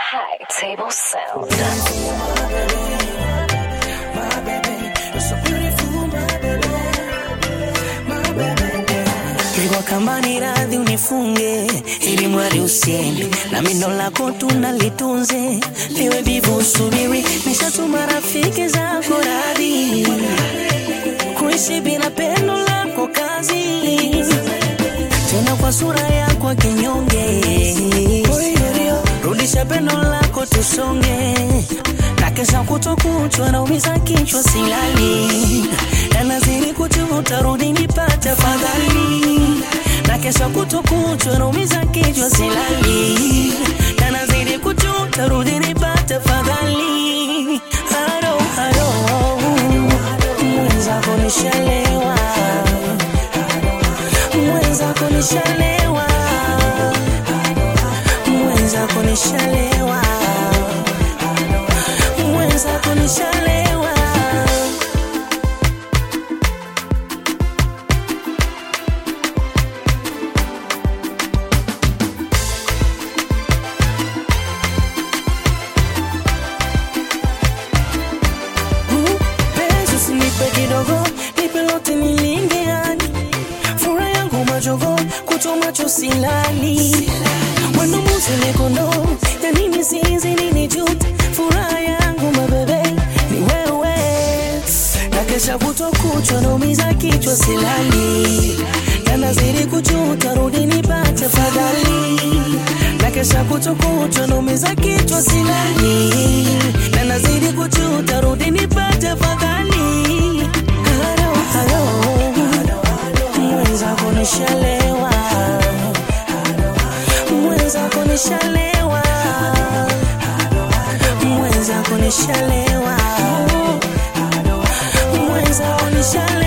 High Table Sound. Pigwa kama ni radhi unifunge, ili mwari usiende na mindo lako tunalitunze, liwe vivu usubiri, nishatuma rafiki zako radhi kuishi bila pendo lako kazi, tena kwa sura yako kinyonge, rudisha pendo lako tusonge, na kesha kutokuchwa naumiza kichwa silali, na nazidi kujuta rudi nipate fadhali, na kesha kutokuchwa naumiza kichwa silali, na nazidi kujuta rudi nipate fadhali, haro haro mwenzako nishalewa, mwenzako nishalewa, mwenzako nishalewa, mwenzako nishalewa. Penzi usinipe kidogo, nipe lote nilinge hadi furaha yangu majogo, kuto macho silali mwendo muzile kondo ya nini sizi nini jut furaha yangu mabebe ni wewe na kesha kuto kuchwa naumiza kichwa silali na nazidi kujuta rudi nipate fadhali na kesha kuto kuchwa naumiza kichwa silali na nazidi kujuta rudi nipate fadhali halo halo mwenzako nishalewa mwenzako nishalewa mwenzako nishalewa mwenzako nishalewa